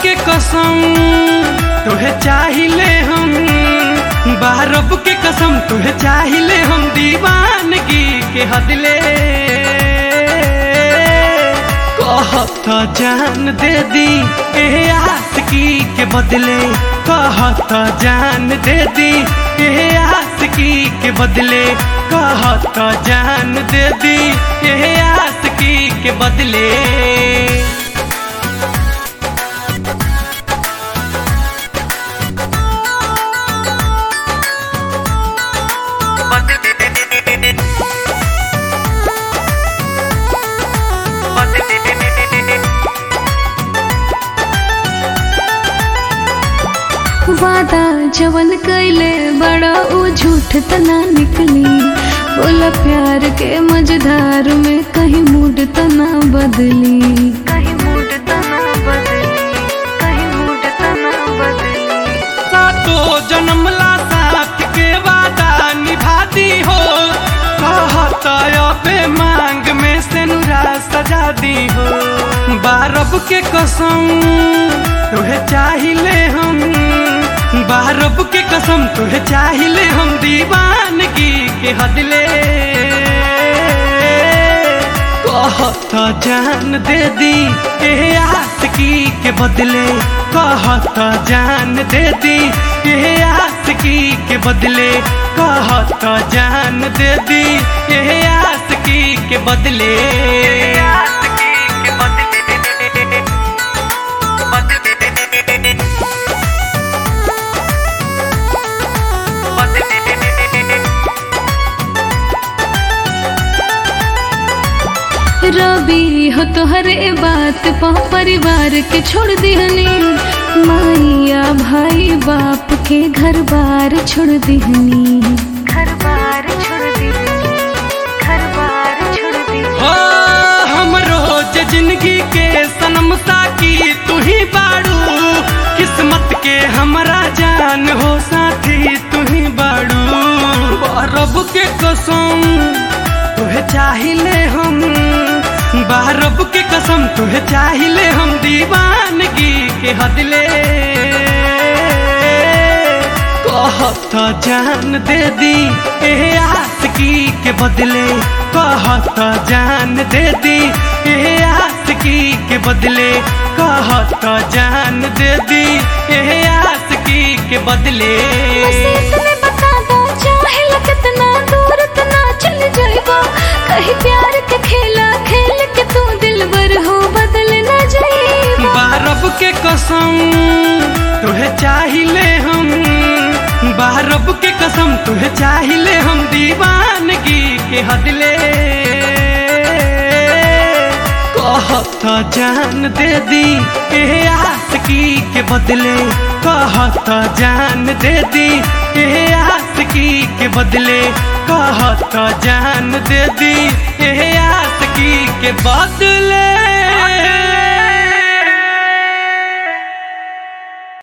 के कसम तुहे चाहिले हम बारब के कसम तुहे चाहिले हम दीवानगी के हदले कहत जान दे दी ए आसकी के बदले कहत जान दे दी ए आसकी के बदले कहत जान दे दी ए आसकी के बदले वादा जवन कैले बड़ा ऊ झूठ तना निकली बोला प्यार के मझधार में कहीं मूड तना बदली कहीं मूड तना बदली कहीं मूड तना बदली सातो जन्मला साथ के वादा निभाती हो कहत अबे मांग में से नुरा सजा दी हो बारब के कसम तुहे चाहिले हम बारब के कसम तुहे चाहिले हम दीवानगी के हदले कहत जान दे दी ए आसकी के बदले कहत जान दे दी ए आसकी के बदले कहत जान दे दी ए आसकी के बदले आसकी के बदले रवि हो तोहरे बात पा परिवार के छोड़ दिहनी माइया भाई बाप के घर बार छोड़ दिहनी घर बार छोड़ दिहनी घर बार छोड़ दिहनी हो हम रोज जिंदगी के सनम साकी तू ही बाड़ू किस्मत के हमरा जान हो साथी तू ही बाड़ू रब के कसम तुहे चाहिले हम बारब के कसम तुहे चाहिले हम दीवानगी के हदले कहत जान दे दी ए आसकी के बदले कहत जान दे दी ए आसकी के बदले कहत जान दे दी ए आसकी के बदले इतने बता दो चाहे कितना दूर तना चल जाएगा कहीं प्यार के खेला खेल के तू दिलबर हो बदल न जाए बारब के कसम तुहे चाहिले हम बारब के कसम तुहे चाहिले हम दीवानगी के हदले कहत जान दे दी ए आसकी के बदले कहत जान दे दी ए आसकी के बदले कहत जान दे दी ए आसकी के बदले